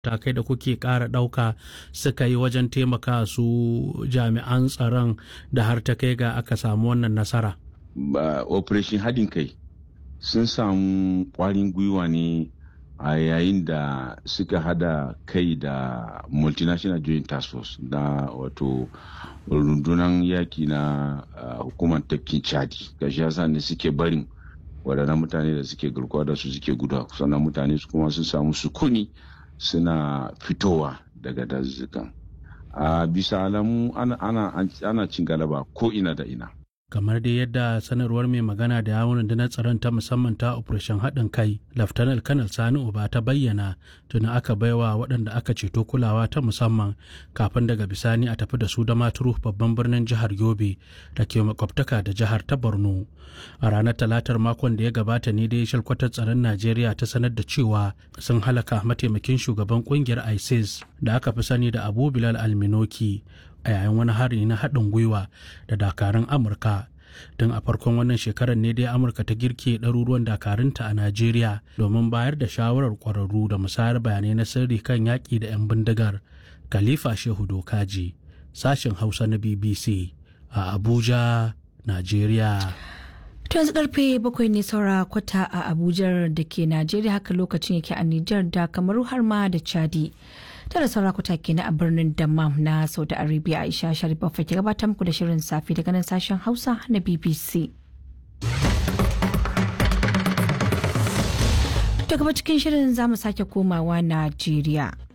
matakai da kuke ƙara ɗauka suka yi wajen taimaka su jami'an tsaron da har ta kai ga aka samu wannan nasara. Ba operation haɗin kai sun samu ƙwarin gwiwa ne a yayin da suka hada kai da multinational joint task force da wato rundunar yaki na uh, hukumar tafkin chadi gashi yasa ne suke barin waɗannan mutane da suke garkuwa da su suke guda sannan mutane su kuma sun samu sukuni suna fitowa daga dazuzzukan a bisa alamu ana, ana, ana cin galaba ko ina da ina kamar dai yadda sanarwar mai magana da yawon rundunar tsaron ta musamman ta operation haɗin kai laftanar kanal sani uba ta bayyana tuni aka baiwa waɗanda aka ceto kulawa ta musamman kafin daga bisani a tafi da su da maturu babban birnin jihar yobe da ke makwabtaka da jihar ta borno a ranar talatar makon da ya gabata ne dai shalkwatar tsaron najeriya ta sanar da cewa sun halaka mataimakin shugaban kungiyar isis da aka fi sani da abu bilal alminoki a yayin wani hari na haɗin gwiwa da dakarun amurka don a farkon wannan shekarar ne dai amurka ta girke ɗaruruwan dakarunta a najeriya domin bayar da shawarar ƙwararru da musayar bayanai na sirri kan yaƙi da 'yan bindigar khalifa shehu dokaji sashen hausa na bbc a abuja najeriya To yanzu karfe bakwai ne saura kwata a Abuja da ke Najeriya haka lokacin yake a Nijar da kamaru har ma da Chadi. Tara saura kwata ke a birnin Dammam na Saudi Arabia Aisha Sharif Baffa ke gabatar muku da shirin safi daga nan sashen Hausa na BBC. To gaba cikin shirin za mu sake komawa Najeriya.